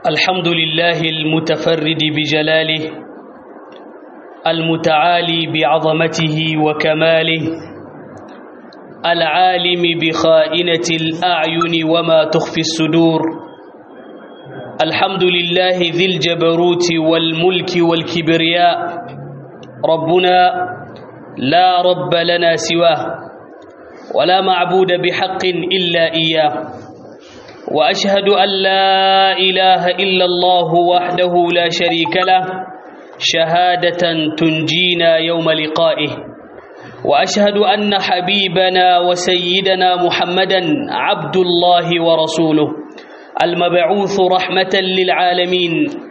الحمد لله المتفرد بجلاله المتعالي بعظمته وكماله العالم بخائنة الأعين وما تخفي الصدور الحمد لله ذي الجبروت والملك والكبرياء ربنا لا رب لنا سواه ولا معبود بحق إلا إياه وأشهد أن لا إله إلا الله وحده لا شريك له شهادة تنجينا يوم لقائه وأشهد أن حبيبنا وسيدنا محمدا عبد الله ورسوله المبعوث رحمة للعالمين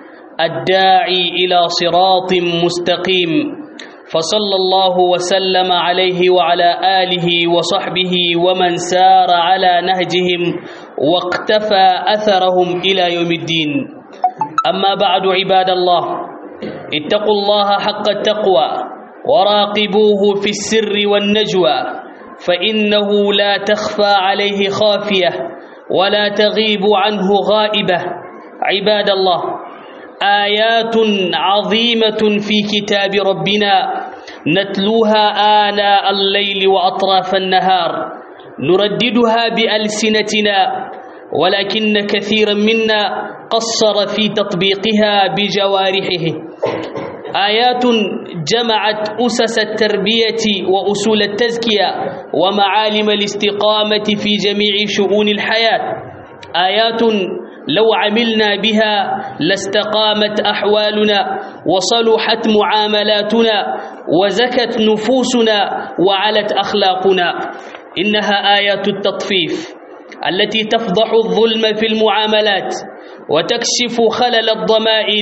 الداعي إلى صراط مستقيم فصلى الله وسلم عليه وعلى آله وصحبه ومن سار على نهجهم واقتفى أثرهم إلى يوم الدين أما بعد عباد الله اتقوا الله حق التقوى وراقبوه في السر والنجوى فإنه لا تخفى عليه خافية ولا تغيب عنه غائبة عباد الله آيات عظيمة في كتاب ربنا نتلوها آناء الليل وأطراف النهار نرددها بألسنتنا ولكن كثيرا منا قصر في تطبيقها بجوارحه آيات جمعت أسس التربية وأصول التزكية ومعالم الاستقامة في جميع شؤون الحياة آيات لو عملنا بها لاستقامت أحوالنا وصلحت معاملاتنا وزكت نفوسنا وعلت أخلاقنا إنها آيات التطفيف التي تفضح الظلم في المعاملات وتكشف خلل الضمائر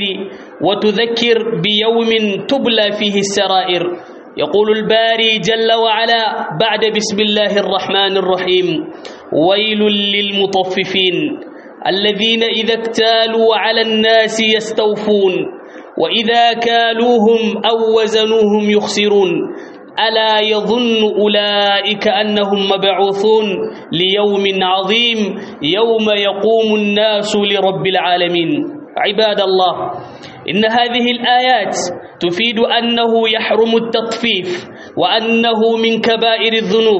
وتذكر بيوم تبلى فيه السرائر يقول الباري جل وعلا بعد بسم الله الرحمن الرحيم ويل للمطففين الذين إذا اكتالوا على الناس يستوفون وإذا كالوهم أو وزنوهم يخسرون ألا يظن أولئك أنهم مبعوثون ليوم عظيم يوم يقوم الناس لرب العالمين عباد الله إن هذه الآيات تفيد أنه يحرم التطفيف وأنه من كبائر الذنوب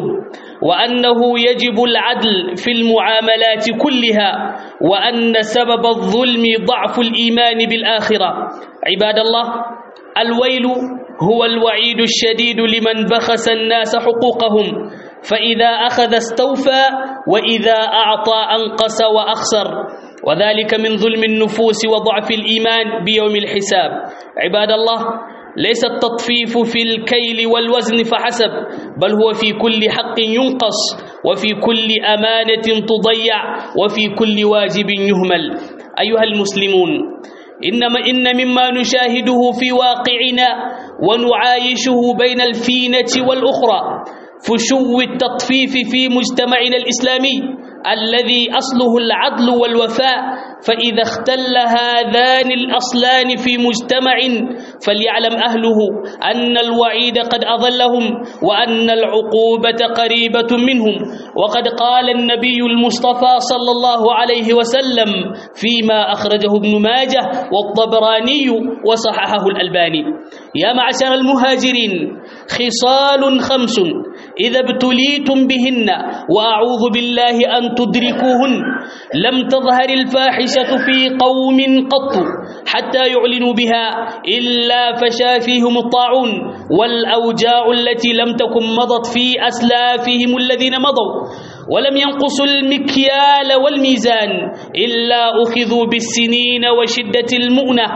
وأنه يجب العدل في المعاملات كلها وأن سبب الظلم ضعف الإيمان بالآخرة عباد الله الويل هو الوعيد الشديد لمن بخس الناس حقوقهم فإذا أخذ استوفى وإذا أعطى أنقص وأخسر وذلك من ظلم النفوس وضعف الإيمان بيوم الحساب عباد الله ليس التطفيف في الكيل والوزن فحسب بل هو في كل حق ينقص وفي كل أمانة تضيع وفي كل واجب يهمل أيها المسلمون إنما إن مما نشاهده في واقعنا ونعايشه بين الفينة والأخرى فشو التطفيف في مجتمعنا الإسلامي الذي أصله العدل والوفاء فإذا اختل هذان الأصلان في مجتمع فليعلم أهله أن الوعيد قد أظلهم وأن العقوبة قريبة منهم وقد قال النبي المصطفى صلى الله عليه وسلم فيما أخرجه ابن ماجه والطبراني وصححه الألباني يا معشر المهاجرين خصال خمس إذا ابتليتم بهن وأعوذ بالله أن تدركوهن لم تظهر الفاحشة في قوم قط حتى يعلنوا بها إلا فشا فيهم الطاعون والأوجاع التي لم تكن مضت في أسلافهم الذين مضوا ولم ينقصوا المكيال والميزان إلا أخذوا بالسنين وشدة المؤنة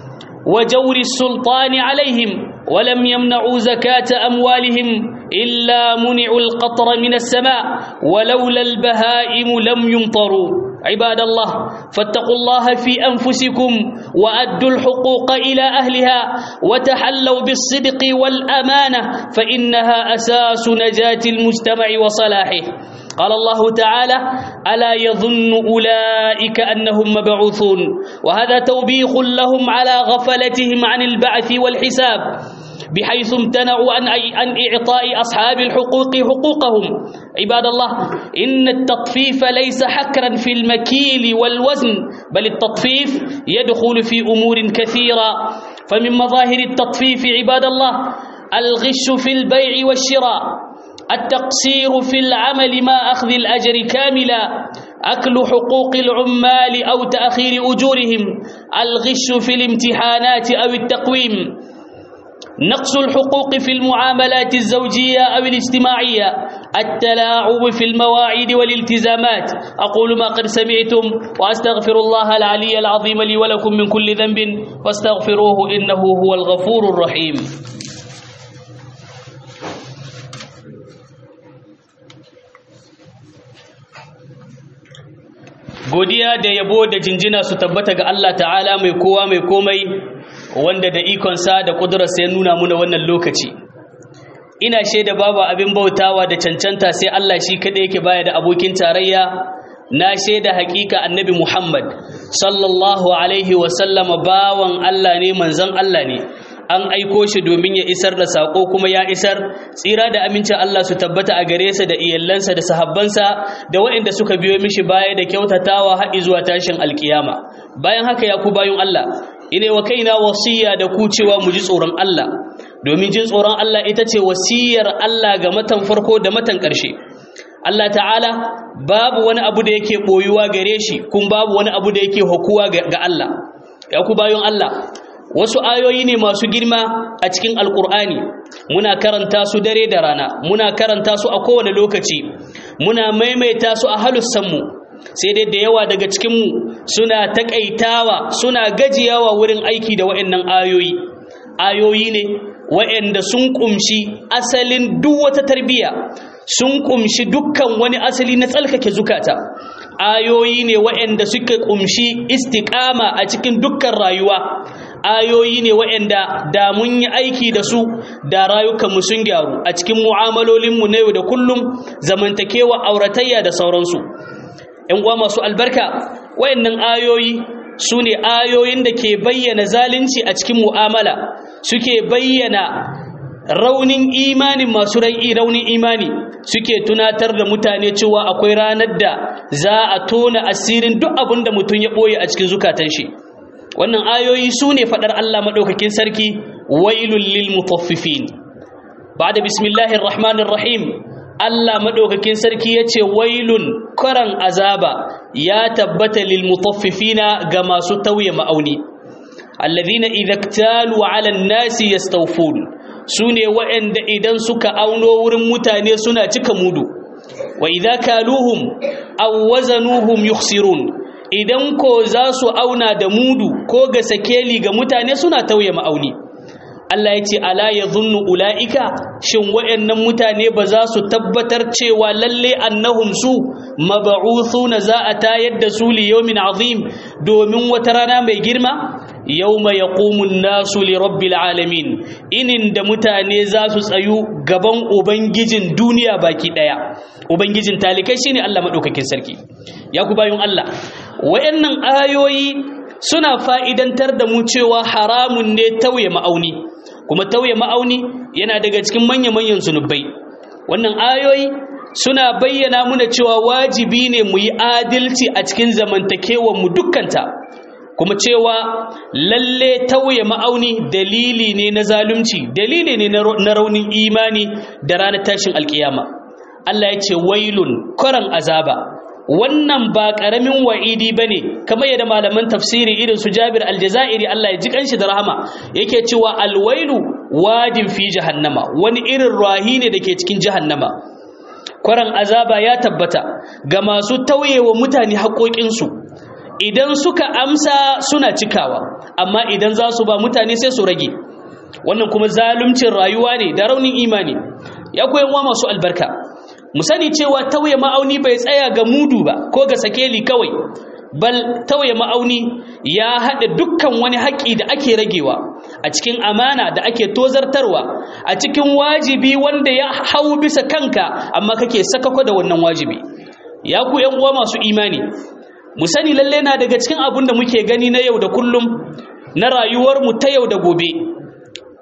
وجور السلطان عليهم ولم يمنعوا زكاة أموالهم إلا منعوا القطر من السماء ولولا البهائم لم يمطروا عباد الله فاتقوا الله في أنفسكم وأدوا الحقوق إلى أهلها وتحلوا بالصدق والأمانة فإنها أساس نجاة المجتمع وصلاحه قال الله تعالى ألا يظن أولئك أنهم مبعوثون وهذا توبيخ لهم على غفلتهم عن البعث والحساب بحيث امتنعوا عن عن إعطاء أصحاب الحقوق حقوقهم عباد الله إن التطفيف ليس حكرا في المكيل والوزن بل التطفيف يدخل في أمور كثيرة فمن مظاهر التطفيف عباد الله الغش في البيع والشراء التقصير في العمل ما أخذ الأجر كاملا أكل حقوق العمال أو تأخير أجورهم الغش في الامتحانات أو التقويم نقص الحقوق في المعاملات الزوجية أو الاجتماعية التلاعب في المواعيد والالتزامات أقول ما قد سمعتم وأستغفر الله العلي العظيم لي ولكم من كل ذنب فاستغفروه إنه هو الغفور الرحيم godiya da yabo da jinjina su tabbata ga Allah ta'ala mai kowa mai komai wanda da ikonsa da ƙudurarsa ya nuna muna wannan lokaci ina shaida babu abin bautawa da cancanta sai Allah shi kaɗai yake baya da abokin tarayya na shaida hakika annabi Muhammad sallallahu alaihi wasallama bawan Allah ne manzon Allah ne an aiko shi domin ya isar da sako kuma ya isar tsira da amincin Allah su tabbata a gare sa da iyallansa da sahabbansa da waɗanda suka biyo mishi baya da kyautatawa har zuwa tashin alkiyama bayan haka ya ku bayun Allah ine wa kaina wasiya da ku cewa mu ji tsoron Allah domin jin tsoron Allah ita ce wasiyar Allah ga matan farko da matan ƙarshe Allah ta'ala babu wani abu da yake boyuwa gare shi kun babu wani abu da yake hukuwa ga Allah ya ku bayun Allah wasu ayoyi ne masu girma a cikin alkur'ani muna karanta su dare da rana muna karanta su a kowane lokaci muna maimaita su a halussanmu sai dai da yawa daga cikinmu suna takaitawa suna gajiyawa wurin aiki da waɗannan ayoyi ayoyi ne waɗanda sun kumshi asalin duk wata tarbiyya sun kumshi dukkan wani asali na tsalkake zukata ayoyi ne waɗanda suka kumshi istiƙama a cikin dukkan rayuwa ayoyi ne waɗanda da mun yi aiki da su da rayukanmu sun gyaru a cikin mu'amalolinmu na yau da kullum zamantakewa auratayya da sauransu ‘yan uwa masu albarka waɗannan ayoyi su ne ayoyin da ke bayyana zalunci a cikin mu'amala suke bayyana raunin imanin masu raunin imani suke tunatar da mutane cewa akwai ranar da za a tona asirin duk abin da mutum ya ɓoye a cikin zukatan shi wannan ayoyi su ne faɗar Allah maɗaukakin sarki wailul lil mutaffifin ba da bismillahir rahmanir rahim Allah maɗaukakin sarki ya ce wailun karan azaba ya tabbata lil mutaffifina ga masu tauye ma'auni alladhina idza iktalu ala an-nasi yastawfun sune waɗanda idan suka auno wurin mutane suna cika mudu wa idza kaluhum aw wazanuhum yukhsirun idan ko za su auna da mudu ko ga sakeli ga mutane suna tauye ma'auni Allah ya ce ala ya zunnu ula'ika shin wayannan mutane ba za su tabbatar cewa lalle annahum su mab'uthuna za a tayar da su li yawmin azim domin wata rana mai girma yawma yaqumu an-nasu li rabbil alamin inin da mutane za su tsayu gaban ubangijin duniya baki daya ubangijin talikai shine Allah madaukakin sarki ya ku bayun Allah wayannan ayoyi suna fa'idantar da mu cewa haramun ne tauye ma'auni kuma tauye ma'auni yana daga cikin manya-manyan zunubai wannan ayoyi suna bayyana muna cewa wajibi ne mu yi adalci a cikin mu dukkanta kuma cewa lalle tauye ma'auni dalili ne na zalunci dalili ne na raunin imani da ranar tashin alkiyama Allah ya ce wailun karan azaba wannan ba ƙaramin wa'idi ba ne kamar yadda malaman tafsiri irin su jabir aljazairi Allah ya ji kanshi da rahama yake cewa alwailu wadin fi jahannama wani irin rahi ne da ke cikin jahannama kwaran azaba ya tabbata ga masu tauyewa mutane haƙoƙinsu idan suka amsa suna cikawa amma idan za su ba mutane sai su rage wannan kuma zaluncin rayuwa ne da raunin imani ya koyan wa masu albarka mu sani cewa tauye ma'auni bai tsaya ga mudu ba ko ga sakeli kawai bal tauye ma'auni ya haɗa dukkan wani haƙƙi da ake ragewa a cikin amana da ake tozartarwa a cikin wajibi wanda ya hau bisa kanka amma kake sakako da wannan wajibi ya ku yan uwa masu imani mu sani lalle na daga cikin abin da muke gani na yau da kullum na rayuwar mu ta yau da gobe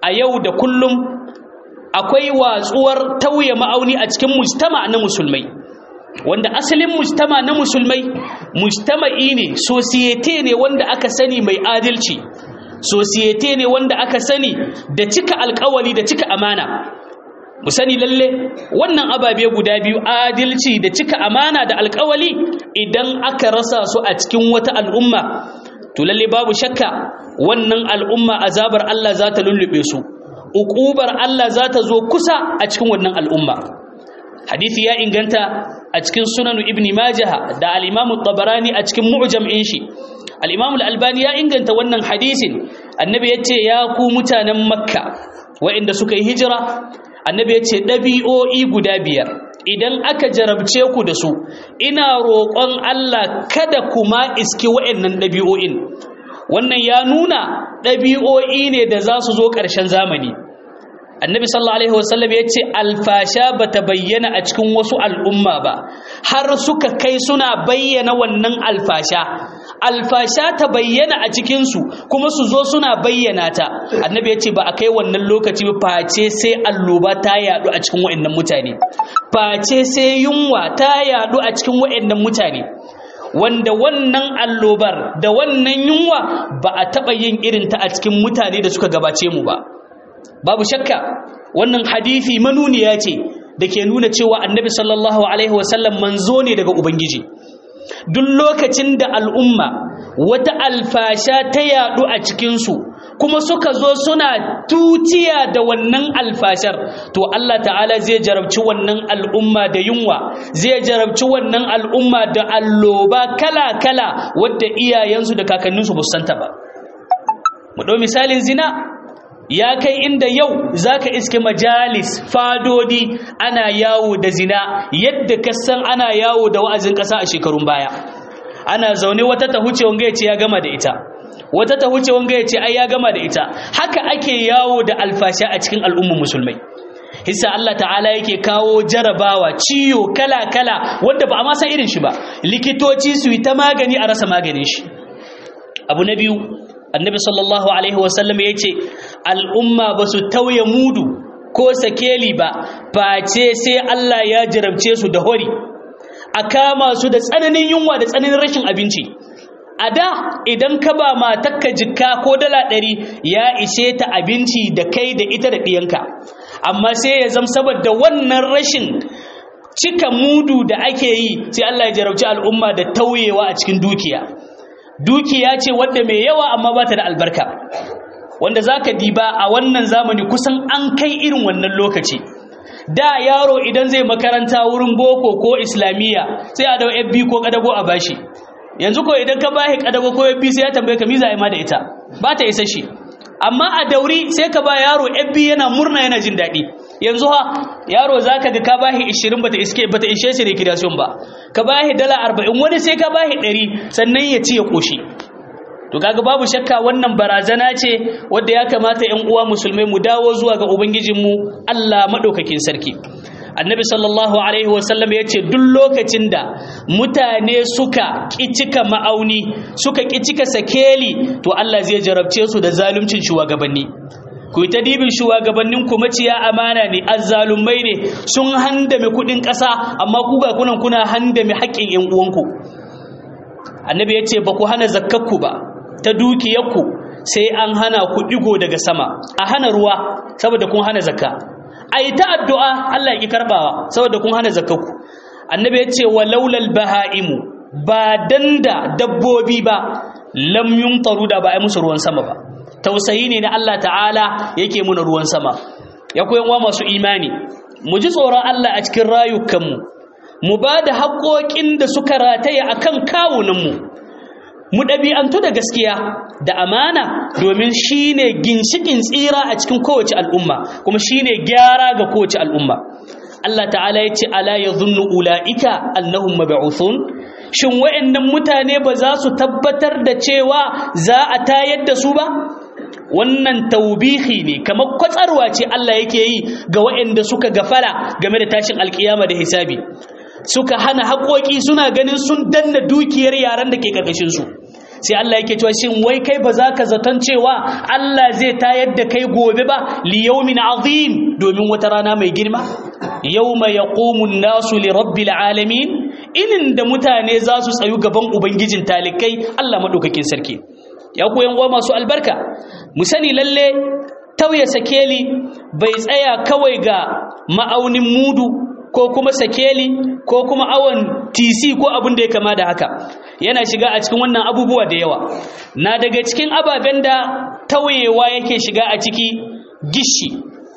a yau da kullum akwai watsuwar tauye ma'auni a cikin mujtama na musulmai wanda asalin mujtama na musulmai mujtama'i ne societe ne wanda aka sani mai adalci societe ne wanda aka sani da cika alkawali da cika amana mu sani lalle wannan ababe guda biyu adalci da cika amana da alkawali idan aka rasa su a cikin wata al'umma to lalle babu shakka wannan al'umma azabar Allah za ta lullube su uqubar Allah za ta zo kusa a cikin wannan al'umma hadisi ya inganta a cikin sunan ibn majah da al-imam tabarani a cikin mu'jam in shi al-imam al-albani ya inganta wannan hadisin annabi yace ya ku mutanen makka wa'inda suka yi hijira annabi yace dabi'o'i guda biyar idan aka jarabce ku da su ina roƙon Allah kada kuma iski wa'annan dabi'o'in wannan ya nuna dabi'o'i ne da za su zo ƙarshen zamani annabi sallallahu alaihi wasallam ya ce alfasha ba ta bayyana a cikin wasu al'umma ba har suka kai suna bayyana wannan alfasha alfasha ta bayyana a cikinsu kuma su zo suna bayyana ta annabi ya ce ba a kai wannan lokaci ba face sai alloba ta yadu a cikin wa'annan mutane face sai yunwa ta yadu a cikin wa'annan mutane wanda wannan allobar da wannan yunwa ba a taɓa yin irinta a cikin mutane da suka gabace mu ba babu shakka wannan hadisi manuniya ce da ke nuna cewa annabi sallallahu alaihi wasallam manzo ne daga ubangiji duk lokacin da al'umma wata alfasha ta yadu a cikinsu kuma suka zo suna tutiya da wannan alfashar to Allah ta'ala zai jarabci wannan al'umma da yunwa zai jarabci wannan al'umma da alloba kala-kala wadda iyayensu da kakanninsu ba santa ba mu ɗau misalin zina ya kai inda yau zaka iske majalis fadodi ana yawo da zina yadda ka san ana yawo da wa'azin ƙasa a shekarun baya ana zaune wata ta huce wanga yace ya gama da ita wata ta huce wanga yace ai ya gama da ita haka ake yawo da alfasha a cikin al'ummar musulmai hissa Allah ta'ala yake kawo jarabawa ciyo kala kala wanda ba a ma san irin shi ba likitoci su yi ta magani a rasa maganin shi abu na biyu annabi sallallahu alaihi wasallam ya ce al'umma ba su tauye mudu ko sakeli ba face sai Allah ya jarabce su da hori a kama su da tsananin yunwa da tsananin rashin abinci a da idan ka ba matakka jikka ko dala ɗari ya ishe ta abinci da kai da ita da ɗiyanka amma sai ya zama saboda wannan rashin cika mudu da ake yi sai Allah ya jarabci al'umma da tauyewa a cikin dukiya dukiya ce wadda mai yawa amma ba ta da albarka wanda za ka diba a wannan zamani kusan an kai irin wannan lokaci da yaro idan zai makaranta wurin boko ko islamiyya sai a dau fb ko kadago a bashi yanzu ko idan ka bashi kadago ko fb sai ya tambaye ka miza ma da ita ba ta isa shi amma a dauri sai ka ba yaro fb yana murna yana jin daɗi yanzu ha yaro zaka ga ka bashi 20 bata iske bata ishe shi recreation ba ka bashi dala 40 wani sai ka bashi 100 sannan ya ci ya koshi to kaga babu shakka wannan barazana ce wanda ya kamata ƴan uwa musulmai mu dawo zuwa ga ubangijinmu Allah madaukakin sarki annabi sallallahu alaihi wasallam ya ce duk lokacin da mutane suka cika ma'auni suka cika sakeli to Allah zai jarabce su da zaluncin shugabanni ku yi ta dibin shugabannin ku maciya amana ne azzalumai ne sun handame kudin ƙasa amma ku ga kunan kuna handame haƙƙin ƴan uwanku annabi ya ce ba ku hana zakkakku ba ta dukiyarku sai an hana ku digo daga sama a hana ruwa saboda kun hana zakka a yi ta addu'a Allah ya ƙi karɓawa saboda kun hana zakkaku annabi ya ce wa laulal baha'imu ba dan da dabbobi ba lam yumtaru da ba a yi musu ruwan sama ba tausayi ne na Allah ta'ala yake muna ruwan sama ya koyan wa masu imani mu ji tsoron Allah a cikin rayukanmu mu ba da haƙoƙin da suka rataya a kan kawunanmu mu ɗabi'antu da gaskiya da amana domin shi ne ginshiƙin tsira a cikin kowace al'umma kuma shi ne gyara ga kowace al'umma Allah ta'ala ya ce ala ya zunnu ula'ika annahum mab'uthun shin wa'annan mutane ba za su tabbatar da cewa za a tayar da su ba wannan taubihi ne kamar kwatsarwa ce Allah yake yi ga wa'anda suka gafara game da tashin alkiyama da hisabi suka hana haƙoƙi suna ganin sun danna dukiyar yaran da ke ƙarƙashinsu sai Allah yake cewa shin wai kai ba za ka zaton cewa Allah zai tayar da kai gobe ba li yawmin azim domin wata rana mai girma yawma yaqumu an-nasu li rabbil alamin inin da mutane za su tsayu gaban ubangijin talikai Allah madaukakin sarki ya ku yan uwa masu albarka mu sani lalle tauye sakeli bai tsaya kawai ga ma'aunin mudu ko kuma sakeli ko kuma awon tc ko abin da ya kama da haka yana shiga a cikin wannan abubuwa da yawa na daga cikin ababen da tauyewa yake shiga a ciki gishi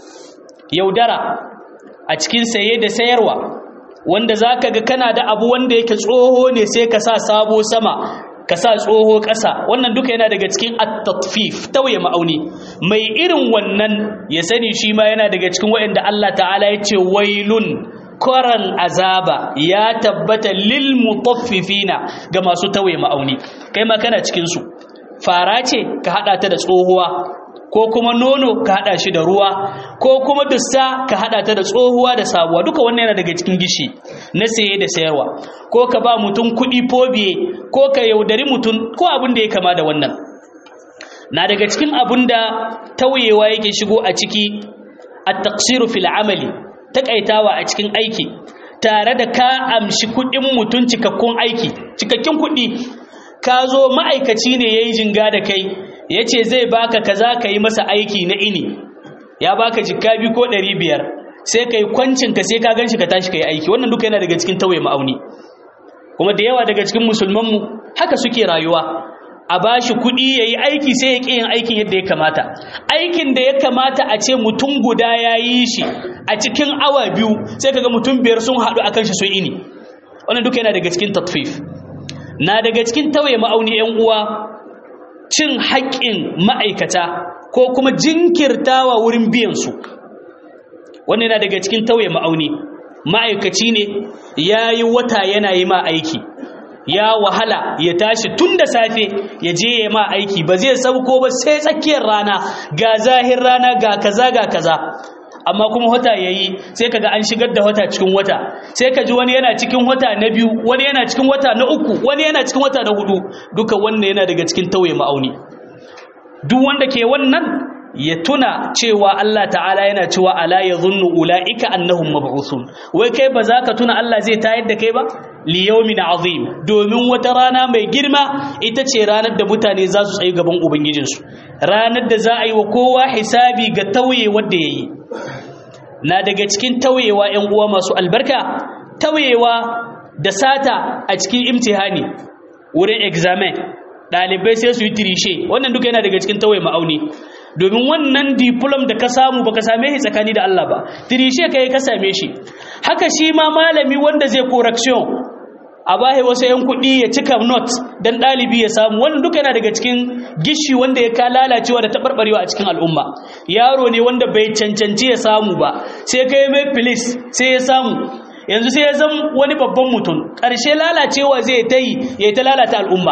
yaudara a cikin saye da sayarwa wanda za ka ga kana da abu wanda yake tsoho ne sai ka sa sabo sama ka sa tsoho ƙasa wannan duka yana daga cikin at-tatfif tauye ma'auni mai irin wannan ya sani shi ma yana daga cikin waɗanda Allah ta'ala ya ce wailun koran azaba ya tabbata lil mutaffifina ga masu tauye ma'auni kai ma kana cikin su fara ce ka hada ta da tsohuwa ko kuma nono ka hada shi da ruwa ko kuma dussa ka hada ta da tsohuwa da sabuwa duka wannan yana daga cikin gishi na saye da sayarwa ko ka ba mutum kuɗi fobiye ko ka yaudari mutum ko abin da ya kama da wannan na daga cikin abin da tauyewa yake shigo a ciki at-taqsiru fil amali takaitawa a cikin aiki tare da ka amshi kuɗin mutum cikakkun aiki cikakken kuɗi ka zo ma'aikaci ne yayi jinga da kai ya ce zai baka kaza ka yi masa aiki na ini ya baka jikka biyu ko ɗari biyar sai ka yi kwancinka sai ka ganshi ka tashi ka yi aiki wannan duka yana daga cikin tauye ma'auni kuma da yawa daga cikin musulmanmu haka suke rayuwa a ba shi kuɗi ya yi aiki sai ya ƙi yin aikin yadda ya kamata aikin da ya kamata a ce mutum guda ya yi shi a cikin awa biyu sai kaga mutum biyar sun haɗu akan shi sun ini wannan duka yana daga cikin tatfif na daga cikin tauye ma'auni 'yan uwa cin haƙƙin ma'aikata ko kuma jinkirtawa wurin biyansu wannan yana daga cikin tauye ma'auni ma'aikaci ne ya yi wata yana yi ma aiki ya wahala ya tashi tun da safe ya je ya ma aiki ba zai sauko ba sai tsakiyar rana ga zahir rana ga kaza ga kaza amma kuma wata yayi sai kaga an shigar da wata cikin wata sai ka ji wani yana cikin wata na biyu wani yana cikin wata na uku wani yana cikin wata na hudu duka wannan yana daga cikin tauye ma'auni duk wanda ke wannan ya tuna cewa Allah ta'ala yana cewa ala yadhunnu ulaika annahum mab'uthun wai kai ba za ka tuna Allah zai tayar da kai ba li yawmin azim domin wata rana mai girma ita ce ranar da mutane za su tsayi gaban ubangijinsu ranar da za a yi wa kowa hisabi ga tauye wanda yayi na daga cikin tauyewa 'yan uwa masu albarka tauyewa da sata a cikin imtihani wurin examen ɗalibai sai su yi tirishe wannan duka yana daga cikin tauye ma'auni domin wannan diplom da ka samu baka same shi tsakani da Allah ba tirishe ka yi ka same shi haka shi ma malami wanda zai correction a bahe wasu 'yan kuɗi ya cika not don ɗalibi ya samu wannan duka yana daga cikin gishi wanda ya ka lalacewa da taɓarɓarewa a cikin al'umma yaro ne wanda bai cancanci ya samu ba sai ka yi mai filis sai ya samu yanzu sai ya zama wani babban mutum ƙarshe lalacewa zai ta yi ya ta lalata al'umma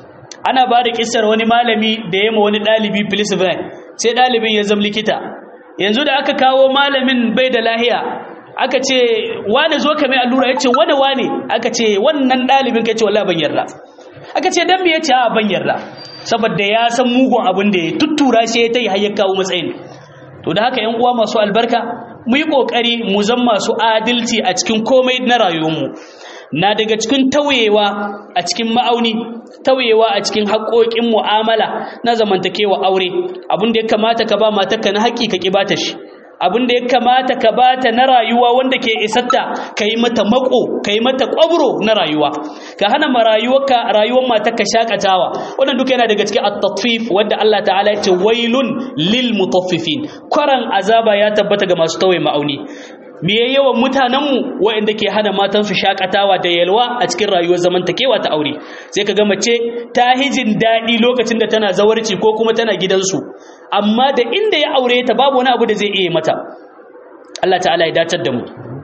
ana ba da ƙisar wani malami da ya ma wani ɗalibi filis sai ɗalibin ya zama likita yanzu da aka kawo malamin bai da lahiya aka ce wane zo ka mai allura ya ce wane wane aka ce wannan ɗalibin ka ce wala ban yarda aka ce dan me ya ce a ban yarda saboda ya san mugun abin da ya tuttura shi ya ta yi har ya kawo matsayin to da haka yan uwa masu albarka mu yi kokari mu zan masu adalci a cikin komai na rayuwarmu na daga cikin tauyewa a cikin ma'auni tauyewa a cikin haƙoƙin mu'amala na zamantakewa aure abin da ya kamata ka ba matarka na haƙƙi ka ƙi bata shi abin da ya kamata ka bata na rayuwa wanda ke isatta ka yi mata mako ka yi mata kwabro na rayuwa ka hana ma rayuwarka rayuwar matarka shakatawa wannan duka yana daga cikin at-tatfif wanda Allah ta'ala ya ce wailun lil mutaffifin kwaran azaba ya tabbata ga masu tawaye ma'auni me yawan mutanenmu waɗanda ke hana matansu shakatawa da yalwa a cikin rayuwar zamantakewa ta aure sai ka ga mace ta hijin daɗi lokacin da tana zawarci ko kuma tana gidansu amma da inda ya aure ta babu wani abu da zai iya mata Allah ta'ala ya dacar da mu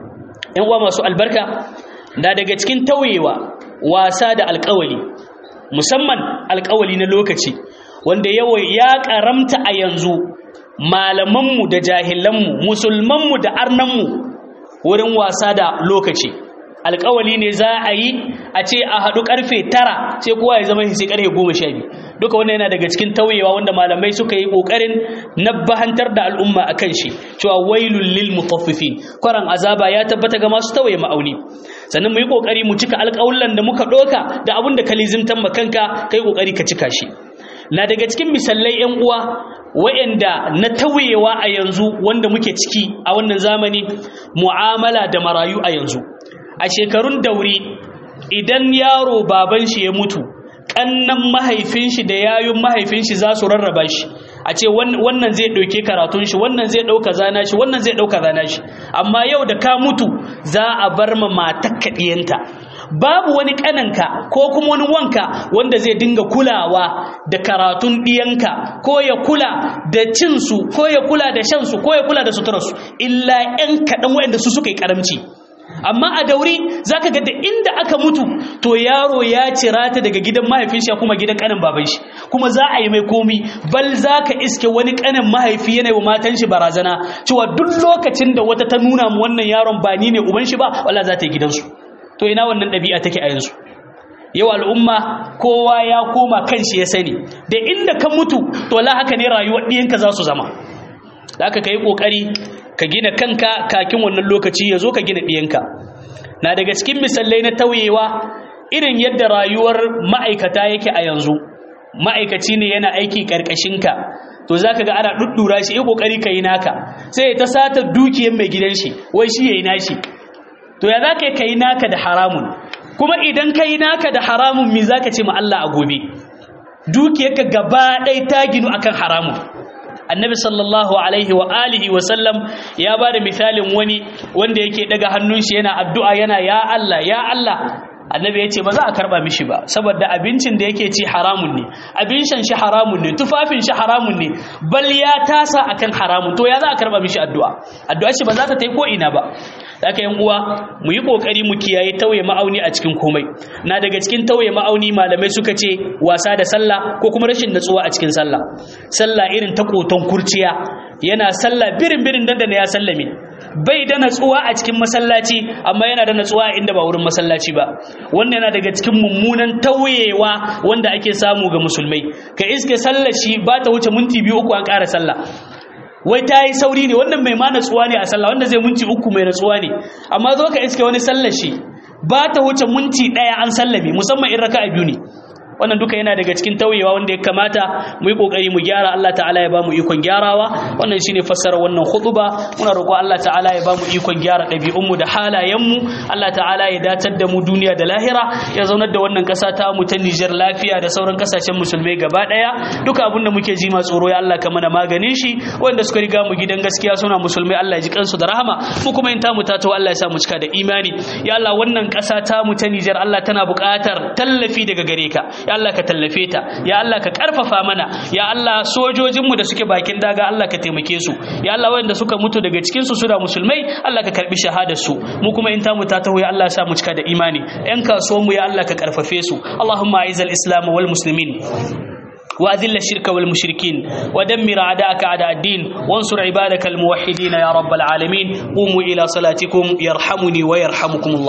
ƴan uwa masu albarka da daga cikin tauyewa wasa da alƙawali musamman alƙawali na lokaci wanda yawa ya karamta a yanzu malamanmu da jahilanmu musulmanmu da arnanmu wurin wasa da lokaci alƙawali ne za a yi a ce a haɗu ƙarfe tara sai kowa ya zama sai ƙarfe goma sha biyu duka wannan yana daga cikin tauyewa wanda malamai suka yi ƙoƙarin nabbahantar da al'umma a kan shi cewa wailul lil mutaffifin kwaran azaba ya tabbata ga masu tauye ma'auni sannan mu yi ƙoƙari mu cika alƙawullan da muka ɗoka da abin da ka lizimtan makanka kai ƙoƙari ka cika shi na daga cikin misalai 'yan uwa wa'anda na tauyewa a yanzu wanda muke ciki a wannan zamani mu'amala da marayu a yanzu a shekarun dauri idan yaro baban shi ya mutu kannan mahaifin shi da yayun mahaifin shi za su rarraba shi a ce wannan zai ɗauke karatun shi wannan zai ɗauka zana shi wannan zai ɗauka zana shi amma yau da ka mutu za a bar ma matakka ɗiyanta babu wani kananka ko kuma wani wanka wanda zai dinga kulawa da karatun ɗiyanka ko ya kula da cinsu ko ya kula da shansu ko ya kula da suturarsu illa 'yan kaɗan waɗanda su suka yi ƙaramci amma a dauri zaka ga da inda aka mutu to yaro ya cira ta daga gidan mahaifin shi kuma gidan kanin baban shi kuma za a yi mai komi bal zaka iske wani kanin mahaifi yana wa matan shi barazana cewa duk lokacin da wata ta nuna mu wannan yaron ba ni ne uban shi ba wallahi za ta yi gidansu to ina wannan ɗabi'a take a yanzu yau al'umma kowa ya koma kanshi ya sani da inda ka mutu to la haka ne rayuwar ɗiyanka za su zama da aka ka yi ƙoƙari ka gina kanka kakin wannan lokaci ya zo ka gina ɗiyanka na daga cikin misalai na tauyewa irin yadda rayuwar ma'aikata yake a yanzu ma'aikaci ne yana aiki ƙarƙashinka to za ka ga ana ɗuɗɗura shi yi ƙoƙari ka yi naka sai ya ta sata dukiyar mai gidan shi wai shi ya yi nashi to ya za ka yi naka da haramun kuma idan ka yi naka da haramun mi za ka ce ma Allah a gobe dukiyarka gaba ɗai ta ginu akan haramun annabi sallallahu alaihi wa alihi wa sallam ya ba da misalin wani wanda yake daga hannun shi yana addu'a yana ya Allah ya Allah annabi ya ce ba za a karba mishi ba saboda abincin da yake ci haramun ne abin shan shi haramun ne tufafin shi haramun ne bal ya tasa akan haramun to ya za a karba mishi addu'a addu'a ce ba za ta tai ko ina ba haka yan uwa mu yi kokari mu kiyaye tauye ma'auni a cikin komai na daga cikin tauye ma'auni malamai suka ce wasa da sallah ko kuma rashin natsuwa a cikin sallah sallah irin ta koton kurciya yana sallah birin birin dan da ya sallame bai da natsuwa a cikin masallaci amma yana da natsuwa inda ba wurin masallaci ba wannan yana daga cikin mummunan tauyewa wanda ake samu ga musulmai ka iske sallar shi ba ta wuce minti biyu uku an ƙara sallah wai ta yi sauri ne wannan mai ma natsuwa ne a sallah wanda zai minti uku mai natsuwa ne amma zo ka iske wani sallar shi ba ta wuce minti ɗaya an sallame musamman in raka'a biyu ne wannan duka yana daga cikin tauyewa wanda ya kamata mu yi kokari mu gyara Allah ta'ala ya ba mu ikon gyarawa wannan shine fassara wannan khutba muna roƙo Allah ta'ala ya ba mu ikon gyara ɗabi'un mu da halayen mu Allah ta'ala ya datar da mu duniya da lahira ya zaunar da wannan ƙasa ta mu ta Niger lafiya da sauran ƙasashen musulmai gaba ɗaya duka abin da muke ji ma tsoro ya Allah ka mana maganin shi wanda suka riga mu gidan gaskiya suna musulmai Allah ya ji kansu da rahama mu kuma in ta mu ta Allah ya sa mu cika da imani ya Allah wannan ƙasa ta mu ta Niger Allah tana buƙatar tallafi daga gare ka ya Allah ka tallafe ta ya Allah ka karfafa mana ya Allah sojojinmu da suke bakin daga Allah ka taimake su ya Allah wanda suka mutu daga cikin su suna musulmai Allah ka karbi shahadar su mu kuma in ta mu ta taho ya Allah ya sa mu cika da imani yan kasuwan mu ya Allah ka karfafe su Allahumma aizal islam wal muslimin وأذل الشرك والمشركين ودمر أعداءك أعداء الدين وانصر عبادك الموحدين يا رب العالمين قوموا إلى صلاتكم يرحمني ويرحمكم الله